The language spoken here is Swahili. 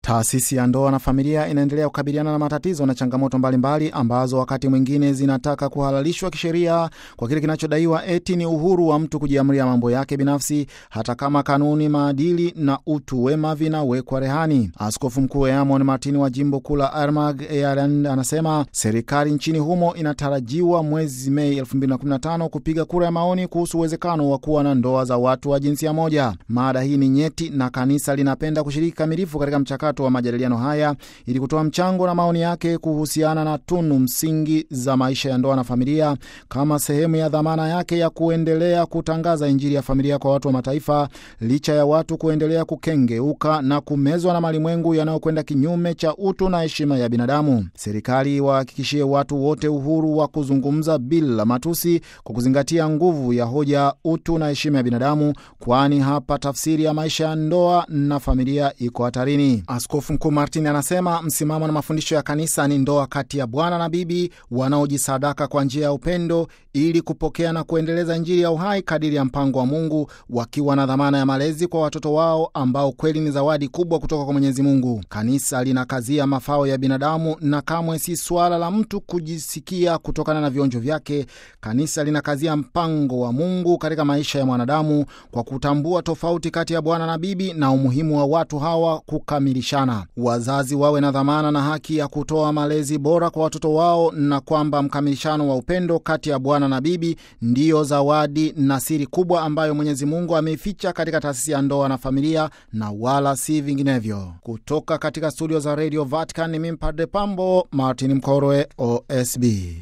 Taasisi ya ndoa na familia inaendelea kukabiliana na matatizo na changamoto mbalimbali mbali, ambazo wakati mwingine zinataka kuhalalishwa kisheria kwa kile kinachodaiwa eti ni uhuru wa mtu kujiamulia mambo yake binafsi, hata kama kanuni, maadili na utu wema vinawekwa rehani. Askofu Mkuu Eamon Martin wa jimbo kuu la Armagh Ireland anasema serikali nchini humo inatarajiwa mwezi Mei 2015 kupiga kura ya maoni kuhusu uwezekano wa kuwa na ndoa za watu wa jinsia moja. Mada hii ni nyeti na kanisa linapenda kushiriki kamilifu katika mchakato wa majadiliano haya ili kutoa mchango na maoni yake kuhusiana na tunu msingi za maisha ya ndoa na familia kama sehemu ya dhamana yake ya kuendelea kutangaza Injili ya familia kwa watu wa mataifa, licha ya watu kuendelea kukengeuka na kumezwa na malimwengu yanayokwenda kinyume cha utu na heshima ya binadamu. Serikali wahakikishie watu wote uhuru wa kuzungumza bila matusi, kwa kuzingatia nguvu ya hoja, utu na heshima ya binadamu, kwani hapa tafsiri ya maisha ya ndoa na familia iko hatarini. Askofu Mkuu Martin anasema msimamo na mafundisho ya kanisa ni ndoa kati ya bwana na bibi wanaojisadaka kwa njia ya upendo ili kupokea na kuendeleza Injili ya uhai kadiri ya mpango wa Mungu, wakiwa na dhamana ya malezi kwa watoto wao ambao kweli ni zawadi kubwa kutoka kwa Mwenyezi Mungu. Kanisa linakazia mafao ya binadamu na kamwe si suala la mtu kujisikia kutokana na vionjo vyake. Kanisa linakazia mpango wa Mungu katika maisha ya mwanadamu kwa kutambua tofauti kati ya bwana na bibi na umuhimu wa watu hawa kukamilishana. Wazazi wawe na dhamana na haki ya kutoa malezi bora kwa watoto wao, na kwamba mkamilishano wa upendo kati ya bwana na bibi ndiyo zawadi na siri kubwa ambayo Mwenyezi Mungu ameificha katika taasisi ya ndoa na familia, na wala si vinginevyo. Kutoka katika studio za Radio Vatican, mimi Padre Pambo Martin Mkorwe, OSB.